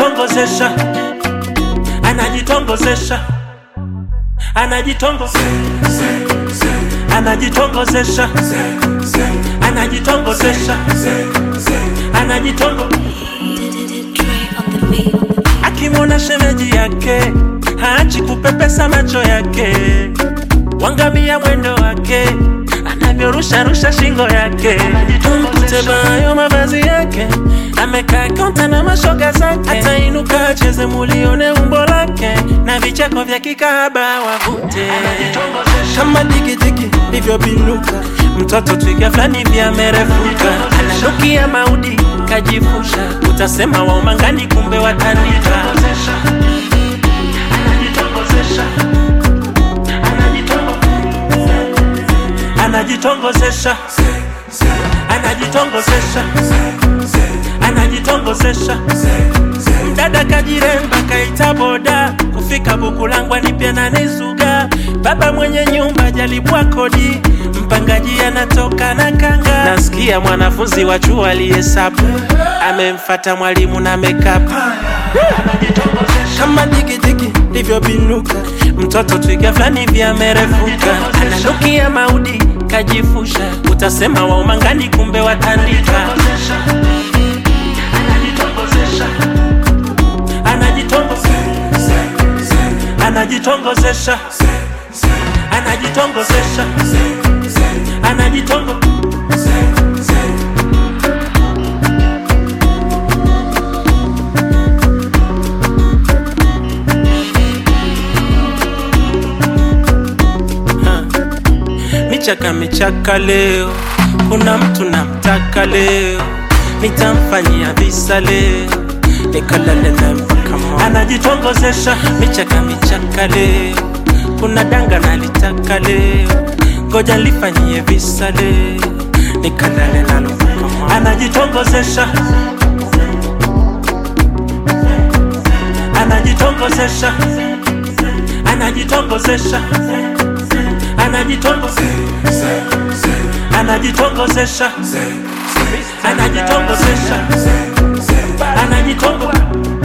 anajitongozesha anajitongozesha anajitongo anajitongozesha anajitongozesha anajitongo akimwona shemeji yake haachi kupepesa macho yake wangamia mwendo wake anavyorusharusha shingo yake kutebayo mavazi yake amekaa kaunta na mashoga zake atainuka acheze mulione umbo lake na vicheko vya kikahaba wavute kama digidigi livyobinuka mtoto twiga fulani vyamerefuka ananukia maudi kajifusha utasema waumangani kumbe watanika anajitongozesha anajitongozesha anajitongozesha mdada kajiremba kaita boda kufika bukulangwa ni pia nanizuga baba mwenye nyumba jalipwa kodi mpangaji anatoka na kanga nasikia mwanafunzi wa chuo aliyesapu amemfata mwalimu na mekapu kama digidigi livyobinuka mtoto twiga fulani vyamerefuka ananukia maudi kajifusha utasema waumangani kumbe watandika anajitongozesha anajitongozesha anajitongo Ha. michaka michaka leo kuna mtu namtaka leo nitamfanyia visa leo nikalale na mpaka moyo. anajitongozesha michaka michaka leo kuna danga nalitaka leo ngoja lifanyie visa leo nikalale nalo mpaka moyo. anajitongozesha anajitongozesha anajitongozesha anajitongo anajitongozesha anajitongozesha anajitongo